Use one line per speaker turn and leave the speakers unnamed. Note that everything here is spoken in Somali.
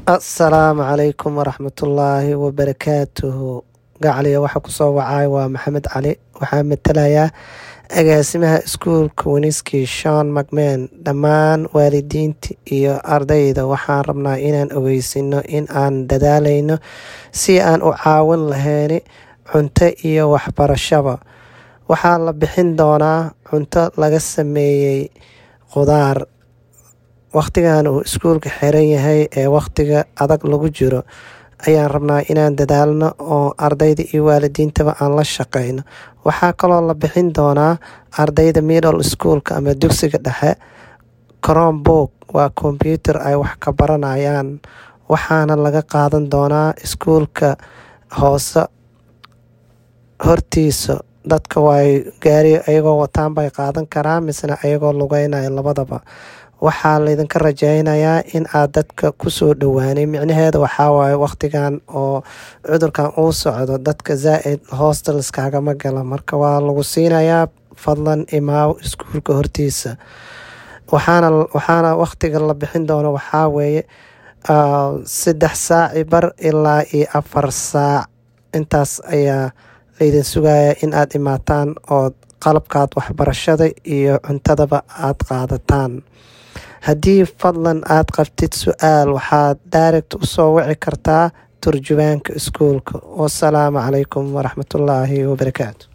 asalaamu calaykum waraxmatullaahi wabarakaatuhu gacaliya waxaa kusoo wacay waa maxamed cali waxaa matalayaa agaasimaha iskuulka weniskii shon macmen dhammaan waalidiinta iyo ardayda waxaan rabnaa inaan ogeysino in aan dadaalayno si aan u caawin lahayni cunto iyo waxbarashaba waxaa la bixin doonaa cunto laga sameeyey qudaar wakhtigan uu iskuulka xiran yahay ee wakhtiga adag lagu jiro ayaan rabnaa inaan dadaalno oo ardayda iyo waalidiintaba aan la shaqeyno waxaa kaloo la bixin doonaa ardayda middle schoolka ama dugsiga dhexe crombook waa kombyuutar ay wax ka baranayaan waxaana laga qaadan doonaa iskuulka hoose hortiisa dadka waay gaari ayagoo wataan bay qaadan karaan misena ayagoo lugeynaya labadaba waxaa laydinka rajeynayaa in aad dadka kusoo dhowaanay micnaheeda waxawaaye wakhtigan oo cudurkan uu socdo dadka zaa-id hostelskagama gala marka waa lagu siinayaa fadlan imaaw iskuulka hortiisa waxaana waxaana wakhtiga la bixin doono waxaa weeye saddex saaci bar ilaa iyo afar saac intaas ayaa laydin sugayaa in aad imaataan oo qalabkaad waxbarashada iyo cuntadaba aad qaadataan haddii fadlan aad qabtid su-aal waxaad daarigt usoo wici kartaa turjubaanka iskuulka wasalaamu calaykum waraxmatullaahi wabarakaatu